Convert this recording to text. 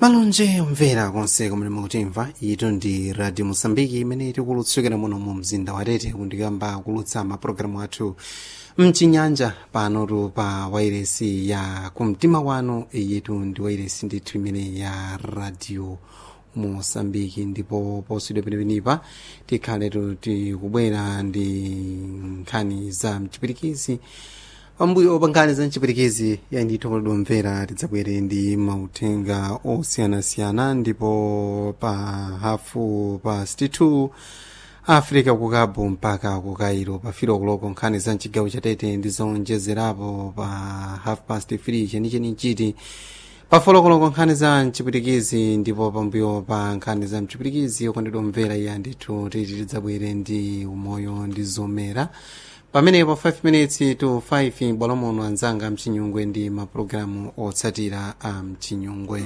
malonje omvera konse kumene mukutimva ito ndi radio mosambiki imene tikulutsukira muno mu mzinda wa tete kundikamba kulutsa mapulogalamu athu mchinyanja panotu pa wairesi ya kumtima wanu yetu ndi wairesi ndithu imene ya radio mosambiki ndipo poswidwa penepenipa tikhaletu tikubwera ndi nkhani za mchipirikizi pambuyo pa nkhani za mchipirikizi yandithu koledwa mvera tidzabwere ndi mauthenga osiyanasiyana ndipo pa hafu pa 62 africa ku cabo mpaka ku cairo pa filo kuloko nkhani za mchigawo chatete ndi zonjezerapo pa half past 3 chenicheni chiti pa folokoloko nkhani za mchipirikizi ndipo pambuyo pa nkhani za mchipirikizi okondedwa mvera iya ndithu titi tidzabwere ndi umoyo ndi zomera pamenepo 5 minutes to 5 bwalo muno anzanga mchinyungwe ndi mapulogalamu otsatira a mchinyungwe